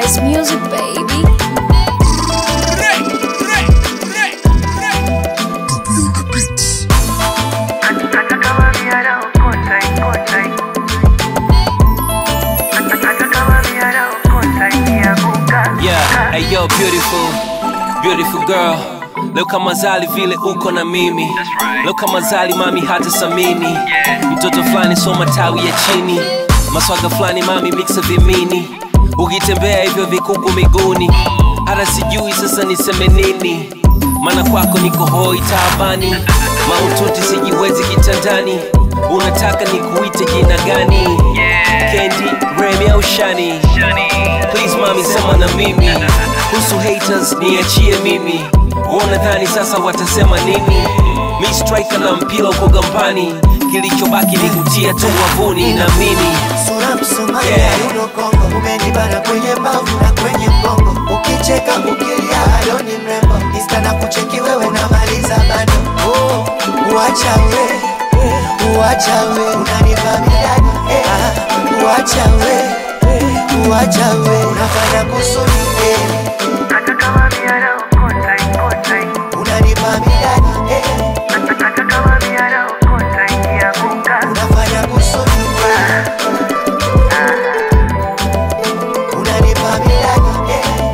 It's music, baby. Yeah, hey yo, beautiful, beautiful girl. Leo kama zali vile uko na mimi leo kama zali mami hata samini mtoto fulani so matawi ya chini maswaga fulani mami mixa vimini ukitembea hivyo vikuku miguuni hata sijui sasa niseme nini maana kwako niko hoi taabani maututi sijiwezi kitandani unataka nikuite jina gani kendi remi au shani please mami sema na mimi kuhusu haters niachie mimi wanadhani sasa watasema nini mi striker na mpira uko gambani kilichobaki ni kutia tu wavuni na mini sura msumari Yeah. yeah. yuno kongo umenibana kwenye mbavu na kwenye mgongo ukicheka ukilia halo ni mrembo insta na kucheki wewe unamaliza bado oh, uacha we uacha we unanipa midani eh, ah, uacha we uacha we unafanya kusudi eh, unanipa midani eh, unafanya kusudi eh, unanipa midani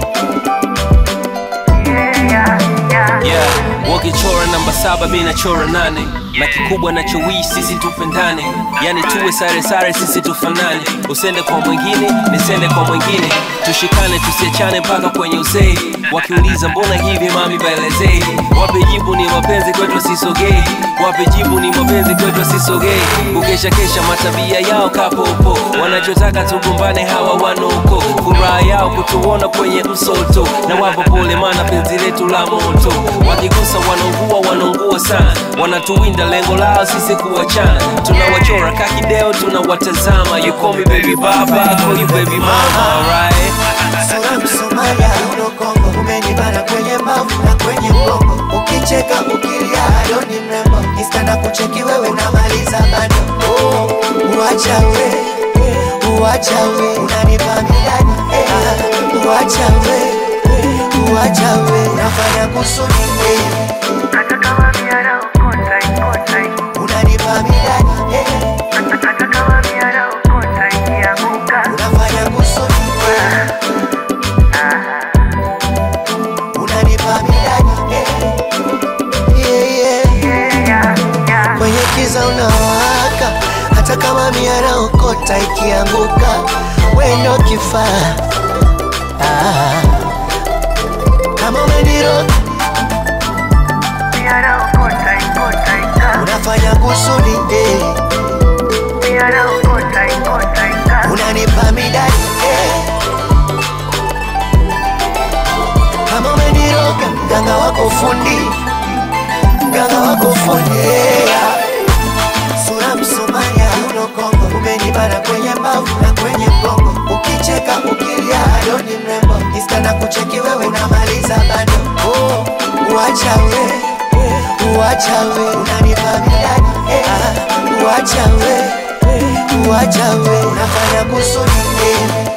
eh, yeah wakichora namba saba mi nachora nane na kikubwa nachowii sisi tupendane yani tuwe sare sare sisi tufanane usende kwa mwingine nisende kwa mwingine tushikane tusiachane mpaka kwenye uzee wakiuliza mbona hivi mami baelezee wape jibu ni mapenzi kwetu sisogee wape jibu ni mapenzi kwetu sisogee kukesha kesha matabia yao kapopo wanachotaka tugombane hawa wanoko furaha yao kutuona kwenye msoto na wapo pole mana penzi letu la moto wakigusa wanaungua wanaungua sana wanatuwinda lengo lao sisi kuwachana tunawachora kakideo tunawatazama you call me baby baba I call you baby mama alright sura msumari yuno kongo umenibana kwenye mbavu na kwenye mgongo ukicheka ukilia halo ni mrembo insta na kucheki wewe unamaliza bado oh, uacha we uacha we unanipa midani eh, ah, uacha we uacha we unafanya kusudi eh, unanipa midani eh, unafanya kusudi eh, unanipa midani eh, yeah, yeah. kwenye kiza unawaka hata kama miara okota ikianguka wendo kifaa ah. kama umeniro unafanya kusudi eh. unanipa midani eh. kama umeniroga mganga wako fundi mganga wako fundi yeah. sura msumaya uno kongo umenibana kwenye mbavu na kwenye mgongo ukicheka ukilia halo ni mrembo insta na kucheki wewe unamaliza bado oh, uacha we uacha we unanipa midani eh, ah, uacha we uacha we unafanya kusudi eh,